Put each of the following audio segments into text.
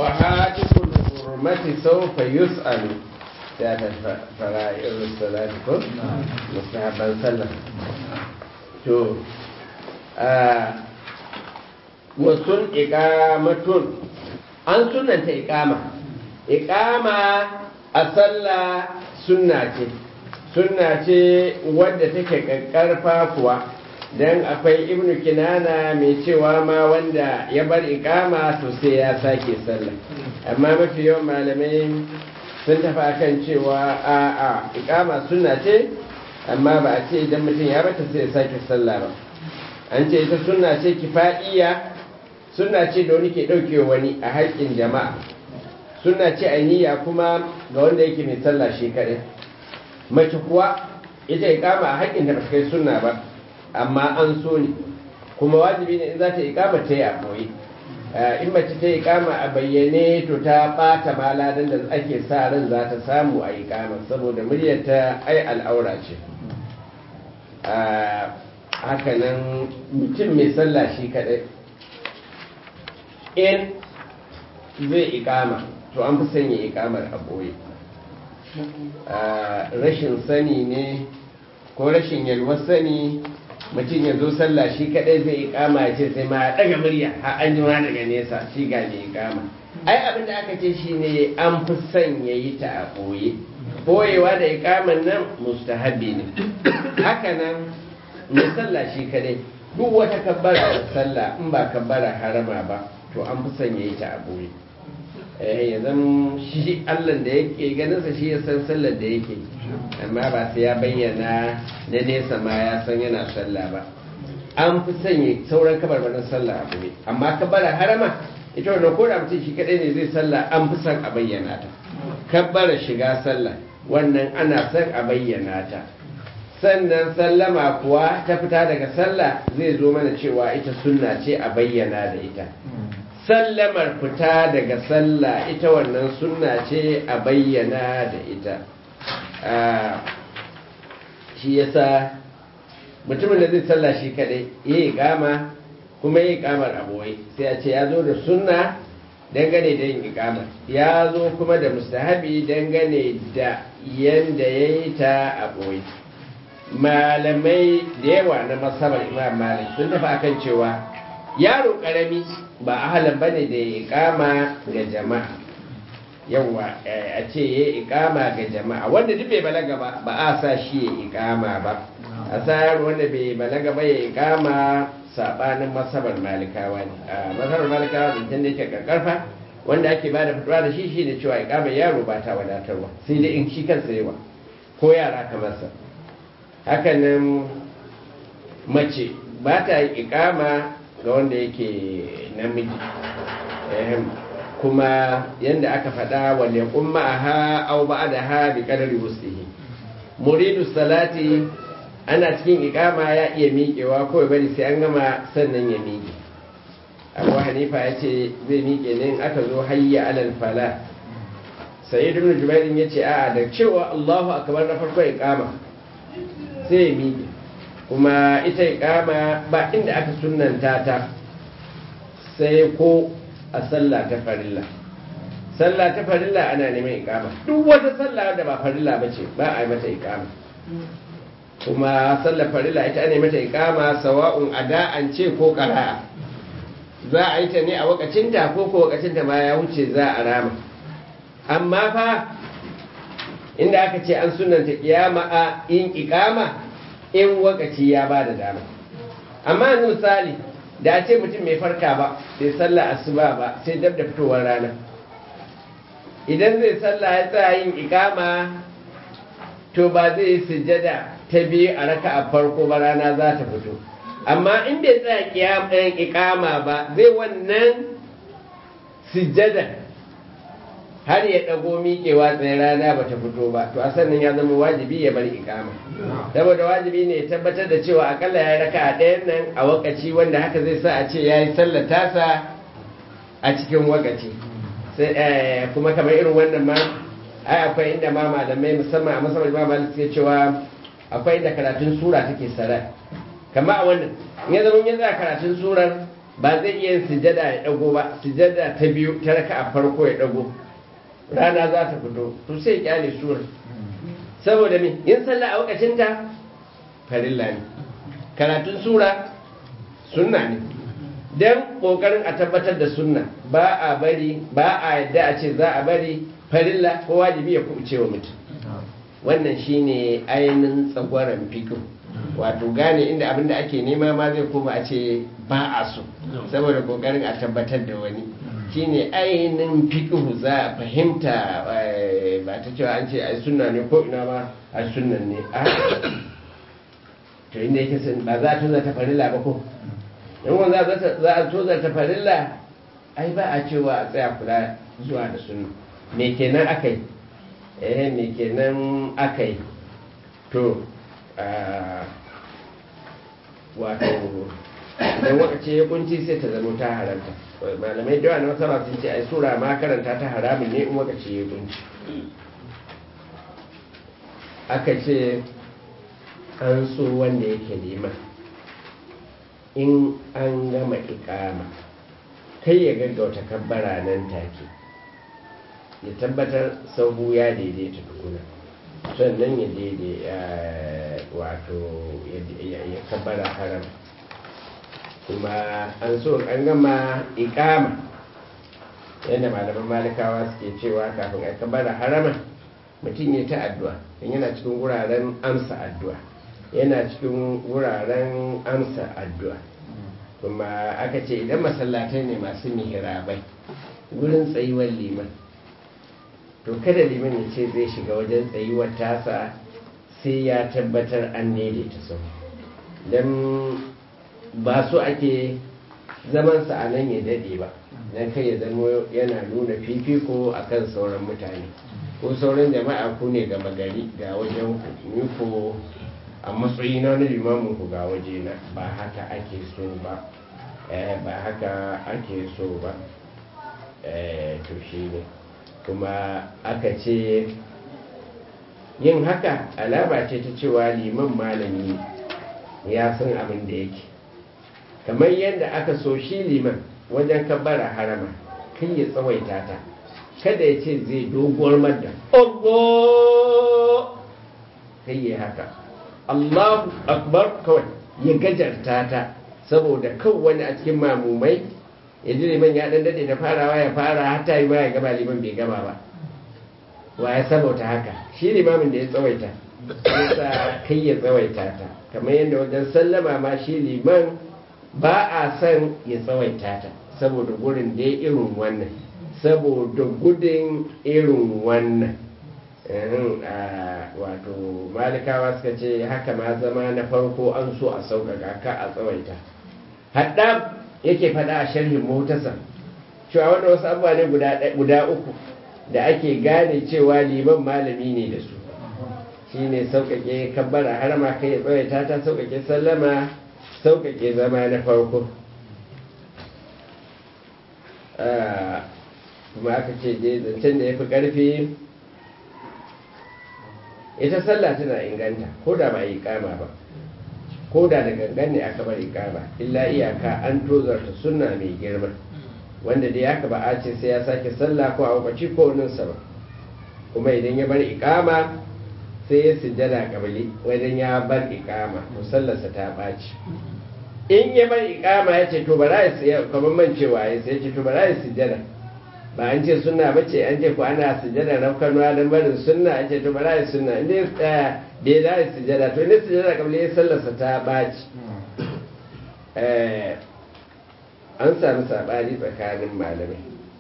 wa hatikul hurmati sawfa yus'alu ya ta fara'ir salati ko mustahabban sallah to wasun iqamatun an sunanta iqama iqama a sallah sunna ce sunna ce wadda take kakkarfa kuwa dan akwai ibnu kinana mai cewa ma wanda ya bar iqama to sai ya sake sallah amma mafi yawan malamai sun tafi akan cewa a a iqama sunna ce amma ba a ce idan mutum ya bata sai ya sake sallah ba an ce ita sunna ce kifaiya sunna ce da wani ke dauke wani a haƙƙin jama'a sunna ce ainiya kuma ga wanda yake mai sallah shi kaɗai mace kuwa ita iqama a haƙƙin da ba kai sunna ba amma an so ne kuma wajibi ne in za ta ikama ta yi a ɓoye in mace ta ikama a bayyane to ta ɓata maladan da ake sa ran za ta samu a ikama saboda muryarta ai al'aura ce hakanan mutum mai sallah shi kaɗai in zai ikama to an fi sanya ikamar a ɓoye rashin sani ne ko rashin yalwar sani mutum ya zo sallah shi kadai zai ikama ya ce sai ma daga murya har an ji daga nesa shi ga mai ikama ai abin da aka ce shi ne an fi son ya yi ta a ɓoye ɓoyewa da ikaman nan mustahabi ne haka nan mai sallah shi kadai duk wata kabbara da sallah in ba kabbara harama ba to an fi son ya yi ta a ɓoye ya zama shi allan da yake ganinsa shi ya san sallar da yake amma ba sai ya bayyana na nesa ma ya san yana sallah ba an fi sanya sauran kabarbarin sallah abu ne amma kabara harama ita wannan ko da mutum shi kadai ne zai sallah an fi son a bayyana ta kabbara shiga sallah wannan ana son a bayyana ta sannan sallama kuwa ta fita daga sallah zai zo mana cewa ita sunna ce a bayyana da ita sallamar fita daga sallah ita wannan sunna ce a bayyana da ita shi yasa mutumin da zai sallah shi kadai ya yi gama kuma ya yi kamar abuwai sai a ce ya zo da sunna dangane da yin ikamar ya zo kuma da mustahabi dangane da yanda ya yi ta abuwai malamai da yawa na masabar imam malik sun tafi akan cewa yaro karami ba ahalan bane da ya ikama ga jama'a yawa a ce ya ikama ga jama'a wanda duk bai balaga ba ba a sa shi ya ikama ba a sa yaro wanda bai balaga ba ya ikama sabanin masabar malikawa ne a masabar malikawa zancen da yake karkarfa wanda ake ba da fitowa da shi shi ne cewa ikama yaro ba ta wadatarwa sai dai in shi kansa yawa ko yara kamar sa hakanan mace ba ta ikama ga wanda yake namiji kuma yadda aka faɗa wale umma a ha au ba da ha bi kadari wusihi muridu salati ana cikin ikama ya iya miƙewa kawai bari sai an gama sannan ya miƙe abu hanifa ya ce zai miƙe ne aka zo hayya alal fala sai ibn jubairin ya ce a da cewa allahu akbar na farko ikama sai ya miƙe kuma ita ikama ba inda aka sunanta ta sai ko a sallah ta farilla sallah ta farilla ana neman ikama duk wata sallah da ba farilla ba ce ba a yi mata ikama kuma sallar farilla ita ne mata ikama sawa'un ada'an ce ko qara'a za a yi ta ne a wakacinta ko ko wakacinta ma ya wuce za a rama amma fa inda aka ce an sunanta kiyama a yin ikama in wakaci ya ba da dama amma yanzu misali da a ce mutum mai farka ba sai sallah asuba ba sai dab da fitowar rana idan zai sallah ya tsaya yin ikama to ba zai yi sujjada ta biyu a raka a farko ba rana za ta fito amma in bai tsaya kiyaman ikama ba zai wannan sujjada har ya ɗago miƙewa tsaye rana ba ta fito ba to a sannan ya zama wajibi ya bar ikama saboda wajibi ne ya tabbatar da cewa akalla ya raka a ɗayan nan a wakaci wanda haka zai sa a ce ya yi sallar tasa a cikin wakaci kuma kamar irin wannan ma ai akwai inda ma malamai musamman a musamman ma malamai suke cewa akwai inda karatun sura take sarai kama a wannan in ya zama ya za karatun surar ba zai iya yin sujada ya dago ba sujada ta biyu ta raka a farko ya dago rana za ta fito to sai ya kyale sura saboda me yin sallah a lokacin ta farilla ne karatun sura sunna ne dan kokarin a tabbatar da sunna ba a bari ba a yadda a ce za a bari farilla ko wajibi ya kubuce wa mutum wannan shine ainihin tsagwaron fikin wato gane inda abin da ake nema ma zai koma a ce ba a so saboda kokarin a tabbatar da wani shine ainihin fikihu za a fahimta ba ta cewa an ce ai sunna ne ko ina ba a sunnan ne a to inda yake sun ba za a toza ta farilla ba ko in wanda za a toza ta farilla ai ba a cewa a tsaya kula zuwa da sunna me kenan aka yi eh me kenan aka yi to wato idan wakace ya kunci sai ta zama ta haramta malamai da yawa na masara sun ce ai sura ma karanta ta haramun ne in wakace ya kunci aka ce an so wanda yake liman in an gama ikama kai ya gaggauta kabbara nan take ya tabbatar sahu ya daidaita tukuna sannan ya daidai wato ya kabbara haram kuma an so an gama ikama yadda malaman malikawa suke cewa kafin a kabbara harama mutum ya ta addu'a in yana cikin wuraren amsa addu'a yana cikin wuraren amsa addu'a kuma aka ce idan masallatai ne masu mihirabai wurin tsayuwar liman to kada liman ya ce zai shiga wajen tsayuwar tasa sai ya tabbatar an daidaita sau don ba su ake zamansa a nan ya daɗe ba don kai ya zama yana nuna fifiko a kan sauran mutane ko sauran jama'a ku ne gama gari ga wajen ku ni ko a matsayi na wani limamin ku ga waje na ba haka ake so ba ba haka ake so ba to shi ne kuma aka ce yin haka alama ce ta cewa liman malami ya san abin da yake kamar yadda aka so shi liman wajen kabbara harama kan ya tsawaita ta kada ya ce zai doguwar madda Allah kai ya haka Allahu akbar kawai ya gajarta ta saboda kan wani a cikin mamumai ya ji liman ya dan dade da farawa ya fara hatta yi ma ya gaba liman bai gaba ba wa ya sabauta haka shi limamin da ya tsawaita yasa kai ya tsawaita ta kamar yadda wajen sallama ma shi liman ba a son ya tsawaita ta saboda gurin da ya irin wannan saboda gudun irin wannan wato malikawa suka ce haka ma zama na farko an so a sauƙaƙa ka a tsawaita haɗa yake faɗa a sharhin motarsa cewa wanda wasu abubuwa ne guda uku da ake gane cewa liman malami ne da su shi ne sauƙaƙe kabbara har ma kai ya tsawaita ta sauƙaƙe sallama sauƙaƙe zama na farko kuma aka ce je zancen da ya fi ƙarfi ita sallah tana inganta ko da ba yi kama ba ko da da gangan ne aka bari kama illa iyaka an tozarta sunna mai girma wanda dai aka ba a ce sai ya sake sallah ko a wakaci ko ninsa ba kuma idan ya bar ikama sai ya sujjada kabili wajen ya bar ikama to sallarsa ta ɓaci in ya bar ikama ya ce to bara ya kamar mancewa ya sai ya ce to bara ya sujjada ba an ce sunna ba ce an ce ku ana sujjada rafkanuwa don barin sunna an ce to bara ya sunna inda ya tsaya da ya za ya sujjada to inda sujjada kabili ya sallarsa ta ɓaci an sami saɓani tsakanin malamai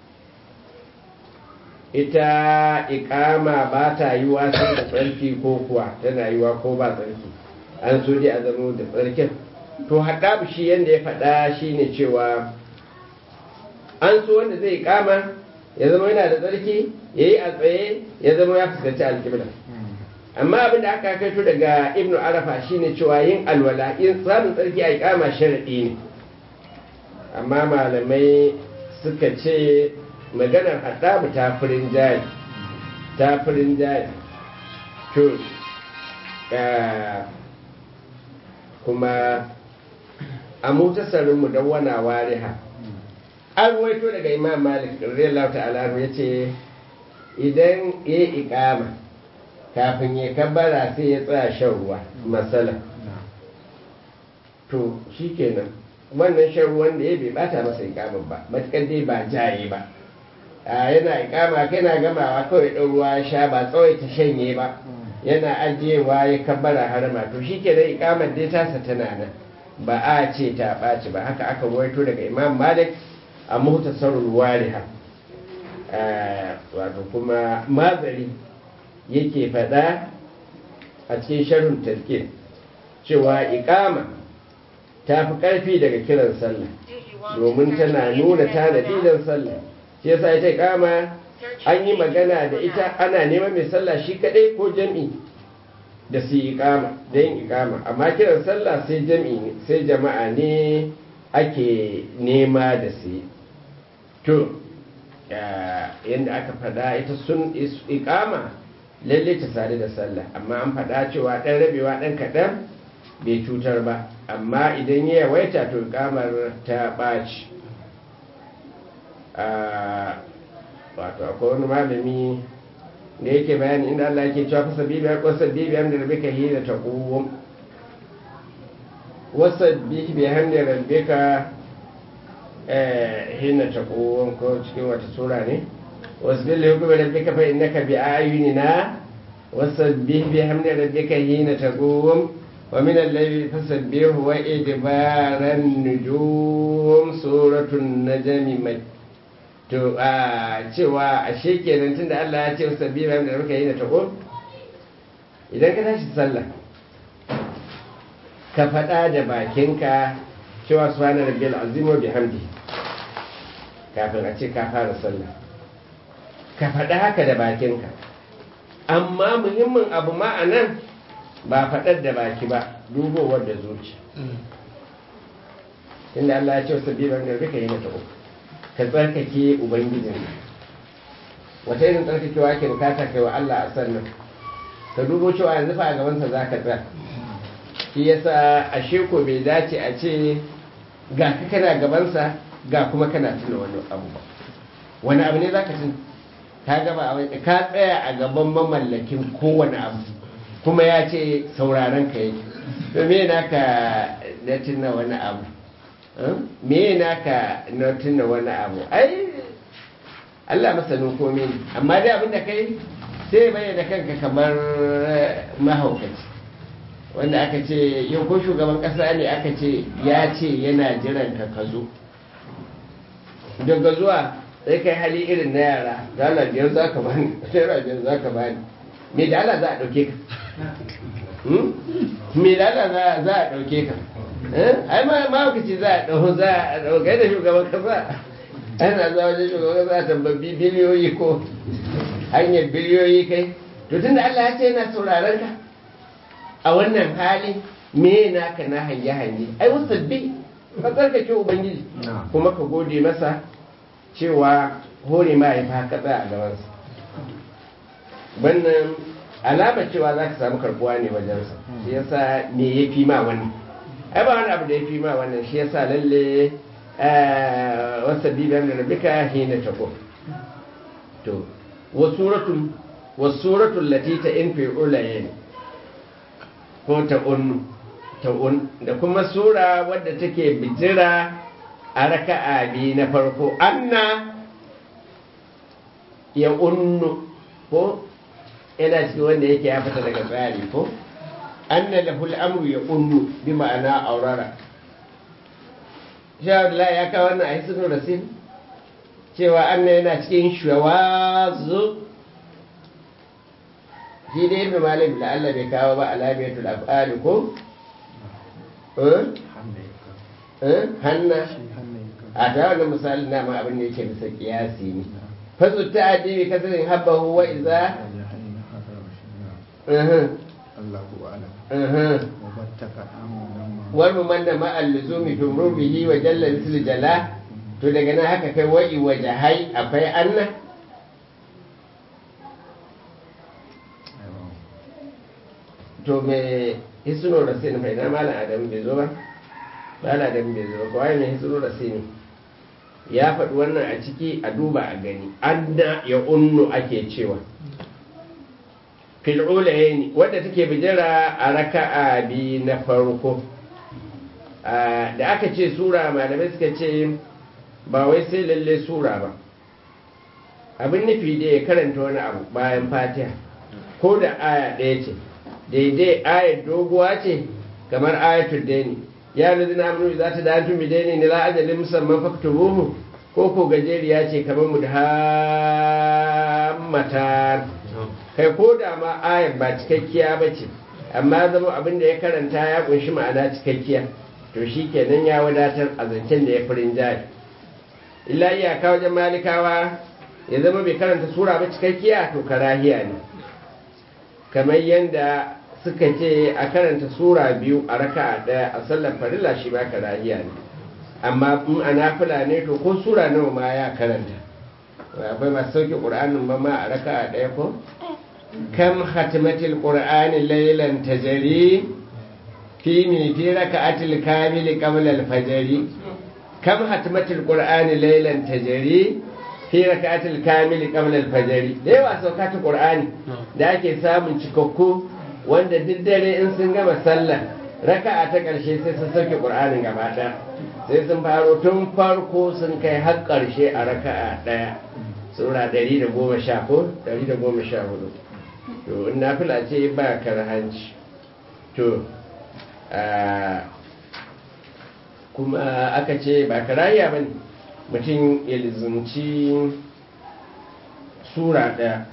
ita ikama ba ta yi wasu da tsarki ko kuwa tana yi wa ko ba tsarki an so dai a zama da tsarkin to haɗa shi yadda ya faɗa shi ne cewa an so wanda zai ikama ya zama yana da tsarki ya yi a tsaye ya zama ya fuskanci alkibla amma abin da aka kaito daga ibnu arafa shine cewa yin alwala yin samun tsarki a ikama sharaɗi ne amma malamai suka ce maganar haɗabu ta furin jari ta furin jari to kuma a mutasarin mudawwana wariha an waito daga imam malik radiyallahu ta'ala ya ce idan ya yi ikama kafin ya kabbara sai ya tsaya shan ruwa matsala to shi kenan wannan shan ruwan da ya bai bata masa ikamin ba matuƙar dai ba jaye ba a yana ikama kana gamawa kawai ɗan ruwa ya sha ba tsawai ta shanye ba yana ajiyewa ya kabbara harama to shi kenan ikamar dai tasa tana nan ba a ce ta ɓaci ba haka aka waito daga imam malik a muhtasarul wariha wato kuma mazari yake faɗa a cikin sharhun tarkir cewa ikama ta fi ƙarfi daga kiran sallah domin tana nuna tanadi don sallah shi yasa ita ikama an yi magana da ita ana neman mai sallah shi kaɗai ko jam'i da su yi ikama da yin ikama amma kiran sallah sai jam'i ne sai jama'a ne ake nema da su yi to yadda aka fada ita sun ikama lalle ta sadu da sallah amma an fada cewa ɗan rabewa ɗan kaɗan bai cutar ba amma idan ya yawaita to ikamar ta ɓaci wato akwai wani malami da yake bayani inda Allah yake cewa fasa bibiyar wasa bibiyar da rabe ka yi da ta ƙuwum wasa bibiyar da rabe ka hina ta ƙuwum ko cikin wata sura ne wasu bin layu kuma rabe ka fa inna ka bi ayunina wasa bibiyar da rabe ka hina ta ƙuwum wa min allahi fasabbihu wa idbaran nujum suratun najmi mai to a cewa a shekenan tunda Allah ya ce wasu sabbi bayan da muka yi na tako idan ka tashi sallah ka faɗa da bakinka cewa su hana rabbi al'azim wa bihamdi kafin a ce ka fara sallah ka faɗa haka da bakinka amma muhimmin abu ma a nan ba faɗar da baki ba dubowar da zuci inda Allah ya ce wasu sabbi bayan da muka yi na tako ka tsarkake ubangijin wata irin tsarkakewa ke bukata kai wa Allah a sannan ka dubo cewa yanzu fa a gabansa za ka tsaya shi yasa a sheko bai dace a ce ga ka kana gabansa ga kuma kana tuna wani abu ba wani abu ne za ka tuna ka gaba a ka tsaya a gaban mamallakin kowane abu kuma ya ce sauraron ka yake to me naka da tuna wani abu me naka na tuna wani abu ai Allah masanin komai ne amma dai abinda kai sai bayyana kanka kamar mahaukaci wanda aka ce yau ko shugaban kasa ne aka ce ya ce yana jiran ka ka zo daga zuwa sai kai hali irin na yara dala biyar za ka bani naira biyar za ka bani me da Allah za a ɗauke ka me da Allah za a ɗauke ka ai ma mahaukaci za a ɗau za a ɗaukai da shugaban kasa ana za wajen shugaban kasa a tambabbi biliyoyi ko hanyar biliyoyi kai to tun da Allah ya ce yana sauraron ka a wannan hali me naka na hanye hanye ai wasabbi ka tsarkake ubangiji kuma ka gode masa cewa hore ma ya fa tsaya a gabansa wannan alama cewa za ka samu karbuwa ne wajensa shi yasa me ya fi ma wannan ai ba wani abu da ya fi ma wannan shi yasa lalle wasa bibiyan da rabika hina tako to wasuratul wasuratul lati ta in fi ulayen ko ta un ta un da kuma sura wadda take bijira a raka'a bi na farko anna ya unnu ko yana cikin wanda yake ya fita daga tsari ko anna lahul amru ya unnu bi ma'ana aurara shawar ya kawo wannan a hisinu rasin cewa anna yana cikin shawazu shi dai ibn malik da Allah bai kawo ba alamiyatul af'ali ko hanna a ta wannan misali na ma abin da yake bisa kiyasi ne fasu ta adibi kasarin habbahu wa iza wal mumanna ma al-luzumi tumru bihi wa jalla misl jala to daga nan haka kai wa'i wa jahai akwai anna to me hisnu rasin fa ina malam adam bai zo ba bala da bai zuwa kawai mai hitsuru da sini ya faɗi wannan a ciki a duba a gani anna ya unnu ake cewa fil'ulayen wadda take bijira a raka'a bi na farko da aka ce sura malamai suka ce ba wai sai lalle sura ba abin nufi da ya karanta wani abu bayan fatiha ko da aya ɗaya ce daidai ayar doguwa ce kamar ayatul daini ya nazi na aminu za ta dantu mi daini ne la'ajalin musamman faktubuhu ko ko gajeriya ce kamar mu da hammata kai ko da ma ayar ba cikakkiya ba ce amma zama abin da ya karanta ya kunshi ma'ana cikakkiya to shi kenan ya wadatar a zancen da ya fi jari illa iyaka wajen malikawa ya zama bai karanta sura ba cikakkiya to karahiya ne kamar yadda suka ce a karanta sura biyu a raka daya a sallar farilla shi ba karahiya ne amma in a nafila ne to ko sura nawa ma ya karanta akwai masu sauke ƙur'anin ba ma a raka daya ko kam hatimatil ƙur'ani lailan tajari fi mi fi raka'atil kamili qabla al-fajri kam hatimatil ƙur'ani lailan tajari fi raka'atil kamili qabla al-fajr da yawa saukata qur'ani da ake samun cikakku wanda duk dare in sun gama sallah raka'a ta karshe sai sun sauke qur'anin gaba ɗaya sai sun faro tun farko sun kai har karshe a raka'a ɗaya sura 110 ko 114 to in nafila ce ba karhanci to kuma aka ce ba karayya bane mutum ya lizumci sura ɗaya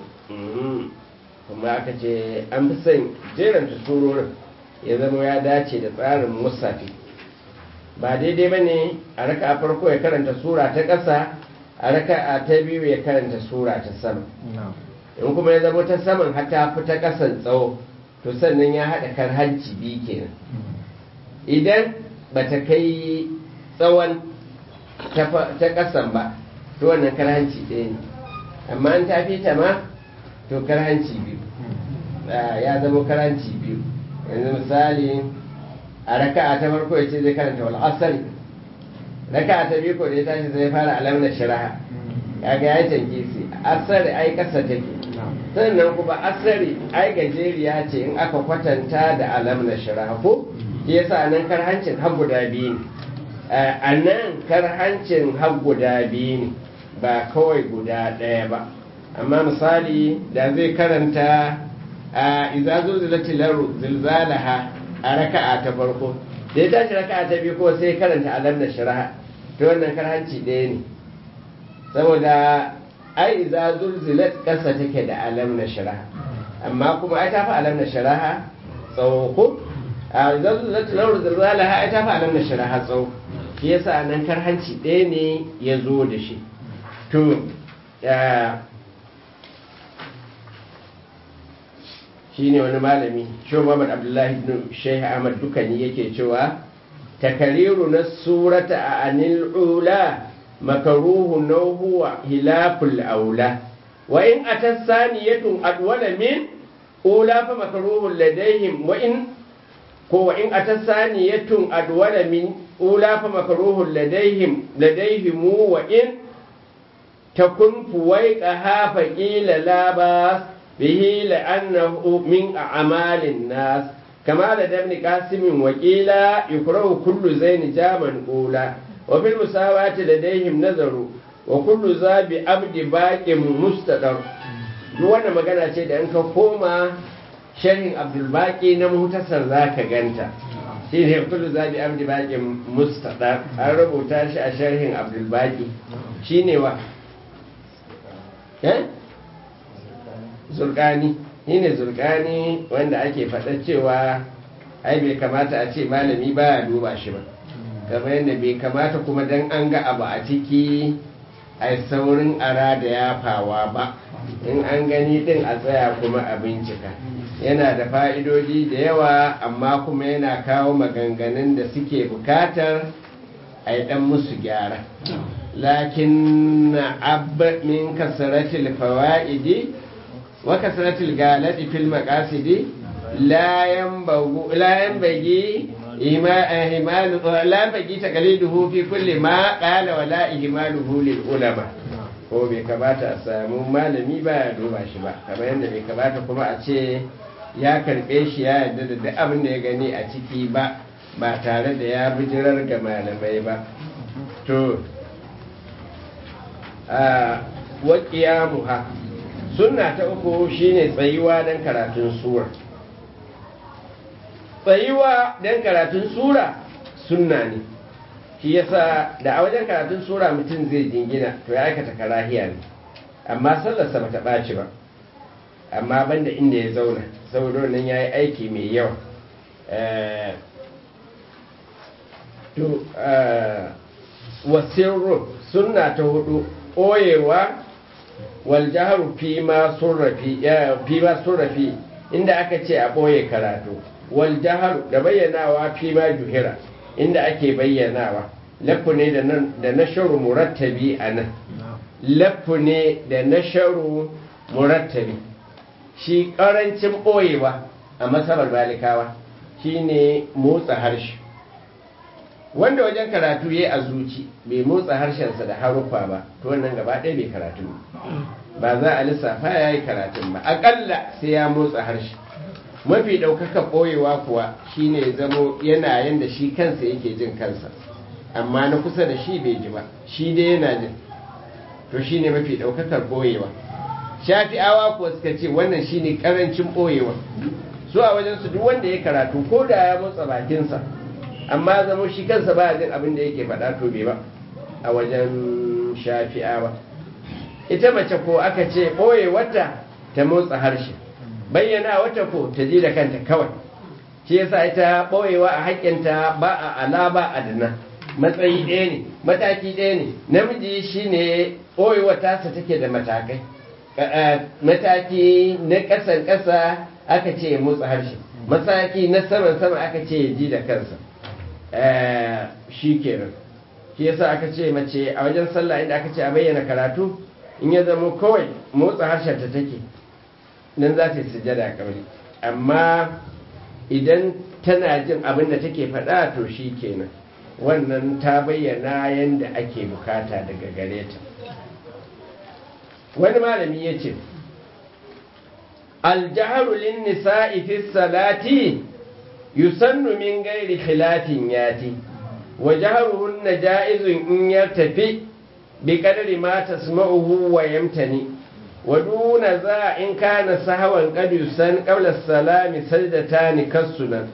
kuma aka ce an fi son jeranta surorin ya zama ya dace da tsarin musafi ba daidai ba ne a raka a farko ya karanta sura ta ƙasa a raka a ta biyu ya karanta sura ta sama in kuma ya zama ta saman hata fi ta ƙasan tsawo to sannan ya haɗa kan hanci biyu kenan idan ba ta kai tsawon ta ƙasan ba to wannan karhanci ɗaya ne amma an ta fi ta ma to karhanci biyu ya zama karhanci biyu yanzu misali a raka'a ta farko ya ce zai karanta wal asari raka'a ta biyu ko da ya tashi zai fara alamna shiraha kaga ya canke su asari ai ƙasa take sannan kuma asari ai gajeriya ce in aka kwatanta da alamna shiraha ko yasa nan karhancin har guda biyu ne a nan karhancin har guda biyu ne ba kawai guda ɗaya ba amma misali da zai karanta a izazo zilatilaru zilzalaha a raka'a ta farko da ya tashi raka'a ta biyu ko sai karanta alam da sharaha ta wannan karhanci ɗaya ne saboda ai izazo zilat ƙasa take da alam na sharaha amma kuma ai ta fi alam na sharaha tsawo ko a izazo zilatilaru zilzalaha ai ta fi alam na sharaha tsawo shi yasa nan karhanci ɗaya ne ya zo da shi to shi ne wani malami shi Muhammad Abdullahi ibn Sheikh Ahmad Dukani yake cewa takariru na surata a anil ula makaruhu na huwa hilaful aula wa in atasaniyatun adwala min ula fa makaruhu ladaihim wa in ko wa in atasaniyatun adwala min ula fa makaruhu ladaihim ladaihim wa in takun fuwaiqaha fa qila la bas به لأنه من أعمال الناس كما لدى ابن قاسم وقيلا يكره كل زين جاما أولى وفي المساواة لديهم نظر وكل ذا بعبد باق مستدر wannan magana ce da in ka koma sharhin abdulbaki na mutasar za ka ganta shi ne kullu zabi abdi baki mustadar an rubuta shi a sharhin abdulbaki shi ne wa zurkani shi ne zurkani wanda ake faɗa cewa ai bai kamata a ce malami ba ya duba shi ba kamar yadda bai kamata kuma dan an ga abu a ciki a saurin ara da yafawa ba in an gani din a tsaya kuma a bincika yana da fa'idodi da yawa amma kuma yana kawo maganganun da suke bukatar a yi ɗan musu gyara lakin na abba min kasaratil fawa'idi وكثرة الجالة في المقاصد لا ينبغي لا ينبغي ihmalu la baqi taqliduhu fi kulli ma qala wala ihmaluhu lil ulama ko bai kamata a samu malami ba ya duba shi ba kamar yadda bai kamata kuma a ce ya karbe shi ya yarda da duk abin da ya gani a ciki ba ba tare da ya bijirar ga malamai ba to a waƙiyamuha sunna ta uku shine tsayuwa don karatun sura tsayuwa don karatun sura sunna ne shi yasa da a wajen karatun sura mutum zai jingina to ya aikata karahiya ne amma sallarsa ba ta ɓaci ba amma banda inda ya zauna saboda nan ya yi aiki mai yawa to wasirru sunna ta hudu ɓoyewa wal jaharu fi ma surrafi inda aka ce a ɓoye karatu wal jaharu da bayyanawa fi ma juhira inda ake bayyanawa lafu ne da na sharu murattabi a nan lafu ne da na sharu murattabi shi ƙarancin ɓoyewa a masabar balikawa shine motsa harshe wanda wajen karatu ya a zuci bai motsa harshensa da haruffa ba to wannan gaba ɗaya bai karatu ba za a lissafa ya yi karatun ba aƙalla sai ya motsa harshe mafi ɗaukaka ɓoyewa kuwa shine zamo yana yanda shi kansa yake jin kansa amma na kusa da shi bai ji ba shi dai yana jin to shine mafi ɗaukakar ɓoyewa shafi'awa kuwa suka ce wannan shine ƙarancin ɓoyewa su a wajen su duk wanda ya karatu ko da ya motsa bakinsa amma zama shi kansa ba jin abin da yake faɗa to bai ba a wajen shafi'awa ita mace ko aka ce ɓoye wata ta motsa harshe bayyana wata ko ta ji da kanta kawai shi yasa ita ɓoyewa a haƙƙinta ba a ala ba a dana matsayi ɗaya ne mataki ɗaya ne namiji shine ɓoyewa tasa take da matakai mataki na ƙasan ƙasa aka ce motsa harshe mataki na saman sama aka ce ji da kansa shi kenan shi yasa aka ce mace a wajen sallah inda aka ce a bayyana karatu in ya zama kawai motsa harshen ta take nan za ta yi sujada kamar amma idan tana jin abin da take faɗa to shi kenan wannan ta bayyana yadda ake bukata daga gare ta wani malami ya ce aljaharu lin nisa'i fi salati yusannu min gairi khilafin yati wa jaharuhunna ja'izun in yartafi bi qadri ma tasma'uhu wa yamtani wa duna za in kana sahawan qad yusan qabla as-salami sajdatan kasunan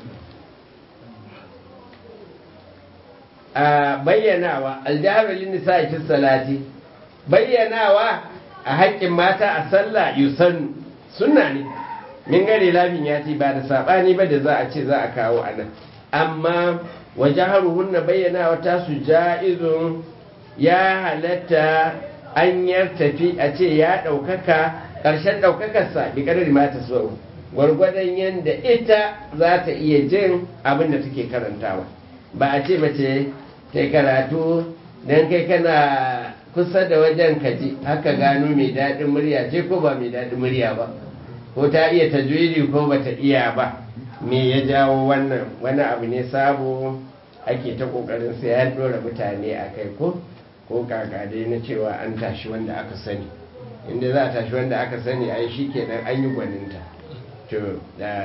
a bayyanawa aljaharu lin nisa'i fi salati bayyanawa a haƙƙin mata a sallah yusannu sunna ne min gare lafin ya ce ba da saɓani ba da za a ce za a kawo a nan amma waje haruhun na bayyana wata su ja'izun ya halatta an tafi a ce ya ɗaukaka ƙarshen ɗaukakarsa bi ƙarar mata su gwargwadon yadda ita za ta iya jin abin da take karantawa ba a ce mace ta karatu don kai kana kusa da wajen kaji haka gano mai daɗin murya ce ko ba mai daɗin murya ba ko ta iya tajwidi ko ba ta iya ba me ya jawo wannan wani abu ne sabo ake ta ƙoƙarin sai ya ɗora mutane a kai ko ko dai na cewa an tashi wanda aka sani inda za a tashi wanda aka sani ai shi kenan an yi gwaninta to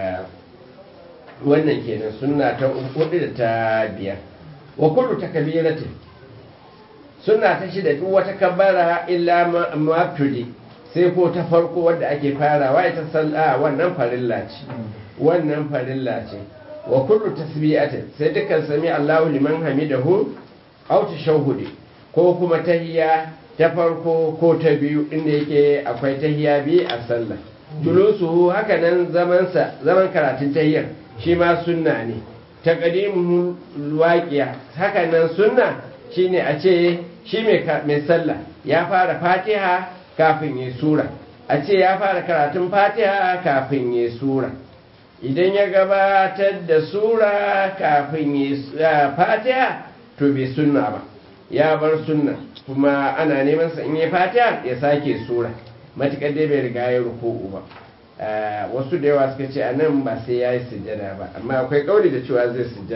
wannan kenan suna ta hudu da ta biyar wa kullu takbiratin suna ta shida duk wata kabbara illa mabtudi sai ko ta farko wadda ake farawa ita sallah wannan farilla ce wannan farilla ce wa kullu tasbihatin sai dukkan sami Allahu liman hamidahu aw tashahhudi ko kuma tahiyya ta farko ko ta biyu inda yake akwai tahiyya bi a sallah julusu haka nan zaman sa zaman karatun tahiyyar shi ma sunna ne taqdimu waqiya haka nan sunna shine a ce shi mai sallah ya fara fatiha kafin ya sura a ce ya fara karatun fatiha kafin ya sura idan ya gabatar da sura kafin ya fatiha to bai sunna ba ya bar sunna kuma ana neman sa in ya fatiha ya sake sura matukar dai bai riga ya ruku'u ba wasu da yawa suka ce a nan ba sai ya yi sujjada ba amma akwai kauli da cewa zai sujjada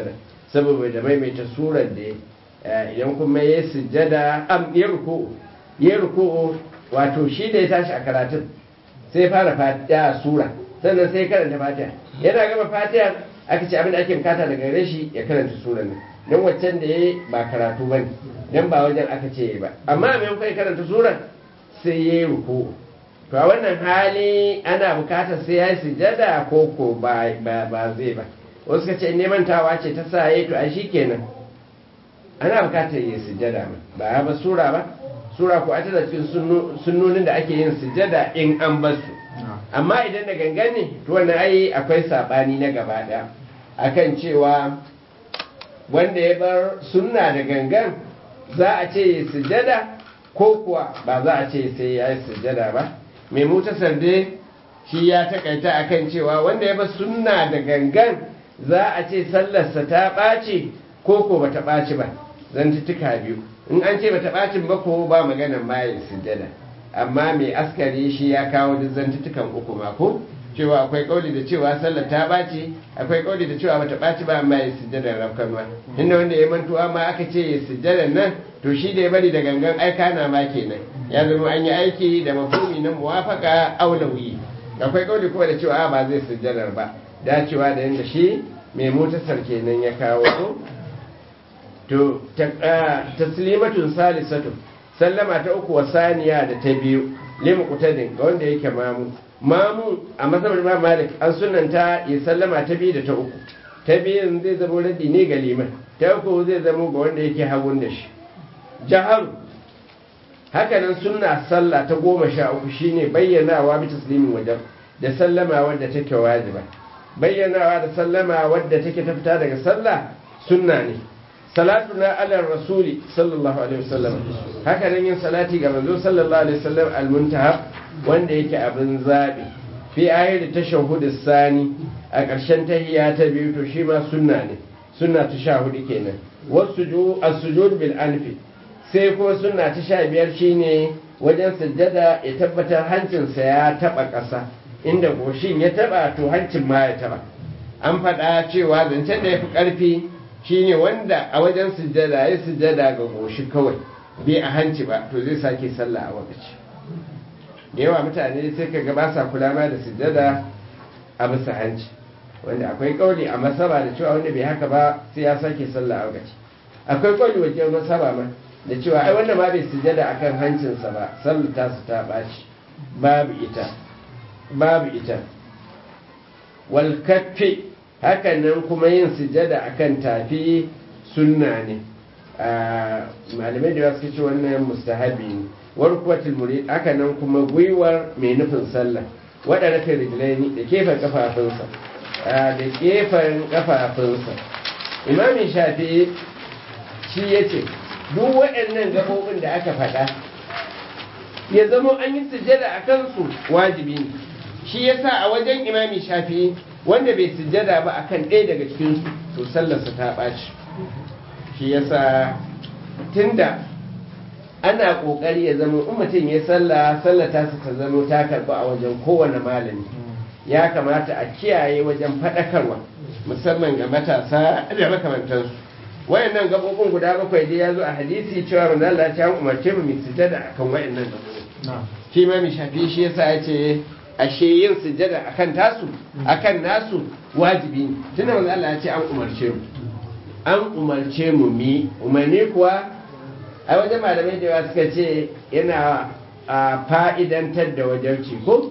saboda da maimaita surar da idan kuma ya sujjada am ya ruku'u ya ruku'u wato shi da ya tashi a karatun sai fara fatiha sura sannan sai karanta fatiha yana gama fatiha aka ce abin da ake bukata daga gare shi ya karanta surar nan don waccan da ya ba karatu ba ne don ba wajen aka ce ba amma a maimakon karanta surar sai ya yi ruku'u to a wannan hali ana bukatar sai ya yi sujjada ko ko ba zai ba wasu ka ce neman tawa ce ta sa ya to a shi kenan ana bukatar yi sujjada ba ya ba sura ba sura ko ita da cikin sunnonin da ake yin sujjada in an basu amma idan da gangan ne to wannan ai akwai sabani na gaba daya akan cewa wanda ya bar sunna da gangan za a ce yi sujjada ko kuwa ba za a ce sai ya yi sujjada ba mai mutasar dai shi ya takaita akan cewa wanda ya bar sunna da gangan za a ce sallarsa ta ɓaci ko ko ba ta ɓaci ba zantuttuka biyu in an ce ba ta ɓacin ba ko ba maganan maye sujjada amma mai askari shi ya kawo duk zantuttukan uku ma ko cewa akwai kauli da cewa sallar ta ɓaci akwai kauli da cewa bata ɓaci ba amma ya sujjadar rafkanwa inda wanda ya mantuwa ma aka ce ya sujjadar nan to shi da ya bari da gangan aika na ma kenan ya zama an yi aiki da mafumi na muwafaka aulawi akwai kauli kuma da cewa ba zai sujjadar ba dacewa da yadda shi mai motasar kenan ya kawo ko to taslimatun salisatu sallama ta uku wa saniya da ta biyu limu kutadin ga wanda yake mamu mamu a masabar imam malik an sunanta ya sallama ta biyu da ta uku ta biyun zai zama raddi ne ga liman ta uku zai zama ga wanda yake hagun da shi jaharu hakanan sunna sallah ta goma sha uku shine bayyanawa bi taslimin wajen da sallama wadda take wajiba bayyanawa da sallama wadda take ta fita daga sallah sunna ne salatuna ala rasuli sallallahu alaihi wasallam haka nan yin salati ga manzo sallallahu alaihi wasallam almuntaha wanda yake abin zabi fi ayat tashahhud sani a ƙarshen tahiyya ta biyu to shi ma sunna ne sunna ta sha hudu kenan wasuju as-sujud bil anfi sai kuma sunna ta sha biyar shine wajen sujjada ya tabbatar hancinsa ya taba ƙasa inda goshin ya taba to hancin ma ya taba an faɗa cewa zancen da ya fi ƙarfi shine wanda a wajen sujjada ya sujjada ga goshi kawai bai a hanci ba to zai sake sallah a wakaci da yawa mutane sai ka ba sa kula ma da sujjada a bisa hanci wanda akwai kauli a masaba da cewa wanda bai haka ba sai ya sake sallah a wakaci akwai kauli wajen masaba ma da cewa ai wanda ma bai sujjada akan hancinsa ba sallah ta su ta ɓaci babu ita babu ita wal kaffi hakanan kuma yin sujada akan tafi sunna ne malamai da suka ce wannan mustahabi ne warkuwatul murid hakanan kuma gwiwar mai nufin sallah waɗanda kai rijilai da gefen kafafunsa da gefen kafafunsa imamin shafi shi ya ce duk waɗannan gaɓoɓin da aka faɗa ya zama an yi sujada a kansu wajibi ne shi yasa a wajen imami shafi wanda bai sujjada ba akan ɗaya daga cikin to sallarsa ta ɓaci shi yasa tunda ana ƙoƙari ya zama in mutum ya sallah sallata su ta zama ta karɓi a wajen kowane malami ya kamata a kiyaye wajen faɗakarwa musamman ga matasa da makamantansu wayannan gaɓoɓin guda bakwai dai ya zo a hadisi cewa manzo Allah ya umarce mu mu sujjada akan wayannan gaɓoɓin shi ma mi shafi shi yasa ya ce ashe yin sujjada akan tasu akan nasu wajibi ne tunda manzo Allah ya ce an umarce mu an umarce mu mi umarni kuwa a wajen malamai da yawa suka ce yana a fa'idantar da wajarci ko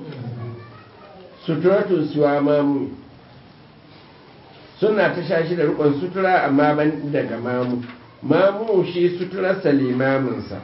suturatu suwa mamu suna ta sha shi da rukun sutura amma ban daga mamu mamu shi suturarsa limaminsa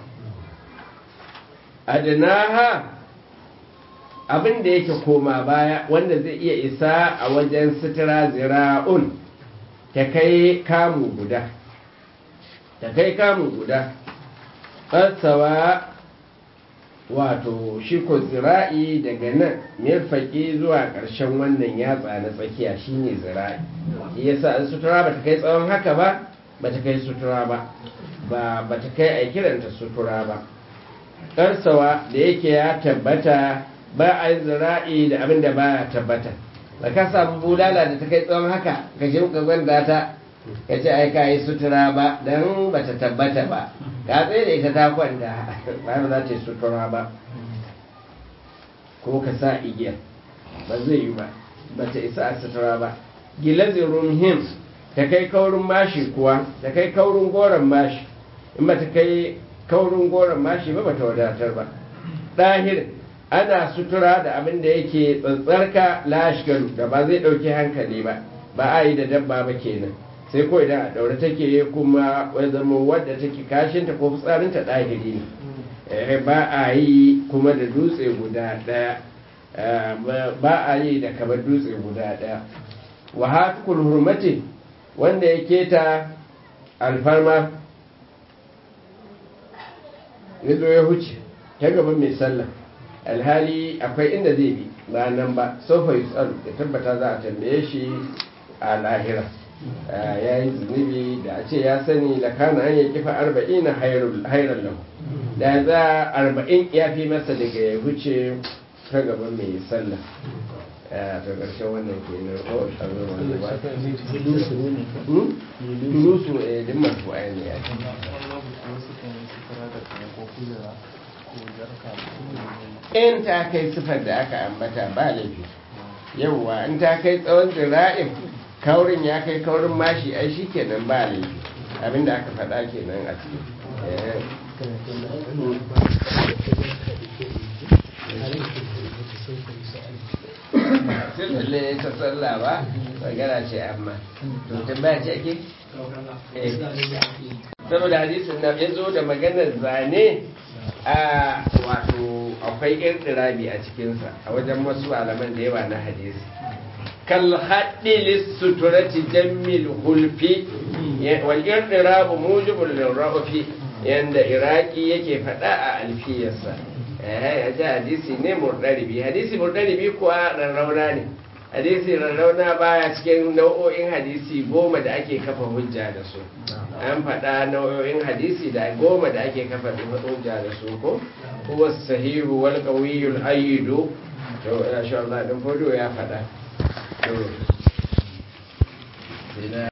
adanaha abin da yake koma baya wanda zai iya isa a wajen sutura zira'un ta kai kamu guda ta kai kamu guda ƙasawa wato shi ko zira'i daga nan mirfaƙi zuwa ƙarshen wannan yatsa na tsakiya shine zira'i shi yasa an sutura ba ta kai tsawon haka ba ba ta kai sutura ba ba ta kai a kiranta sutura ba ƙarsawa da yake ya tabbata ba a yi zira'i da abin da ba ya tabbata da ka samu bulala da ta kai tsawon haka ka shi ka gwanda ta ka ce ai ka yi sutura ba don ba ta tabbata ba ka tsaye da ita ta kwanta ba za ta yi sutura ba ko ka sa igiyar ba zai yi ba ba ta isa a sutura ba gilazin rumhim ta kai kaurin mashi kuwa ta kai kaurin goron mashi in ba ta kai kaurin goron mashi ba ba ta wadatar ba ɗahir ana sutura da abin da yake tsantsarka lashgaru da ba zai ɗauki hankali ba ba a yi da dabba ba kenan sai ko idan a ɗaure take kuma wai zama wadda take kashinta ko fitsarinta ɗahiri ne ba a yi kuma da dutse guda ɗaya ba a yi da kamar dutse guda ɗaya wa hatukul hurmati wanda ya keta alfarma ya zo ya huce ta gaban mai sallah alhali akwai inda zai bi ba nan ba sofa yi tsaro ya tabbata za a tambaye shi a lahira ya yi zunubi da a ce ya sani da kana an yi kifa arba'in na hairar lahu da za arba'in ya fi masa daga ya huce ta gaban mai sallah ta ƙarshen wannan ke nan kawai shazo wanda ba tulusu a yi masu ayyana ya in ta kai sifar da aka ambata ba laifi yauwa in ta kai tsawon zira'in kaurin ya kai kaurin mashi ai shi kenan ba laifi abinda aka faɗa kenan a ciki sifile ta tsalla ba magana ce amma to tambaya ce ake? saboda hadisin na ya zo da maganar zane a wato akwai irɗirabi a cikinsa a wajen wasu malaman da yawa na hadisi kal haɗi lissuturati jammil hulfi wal irɗirabu mujibul lirrafi yanda iraki yake faɗa a alfiyarsa eh ya hadisi ne murdaribi hadisi murdaribi kuwa rarrauna ne hadisi rarrauna baya cikin nau'o'in hadisi goma da ake kafa hujja da su an faɗa nau'o'in hadisi da goma da ake kafa hujja da su ko huwa sahihu wal qawiyul ayyidu to insha Allah dan fodo ya faɗa to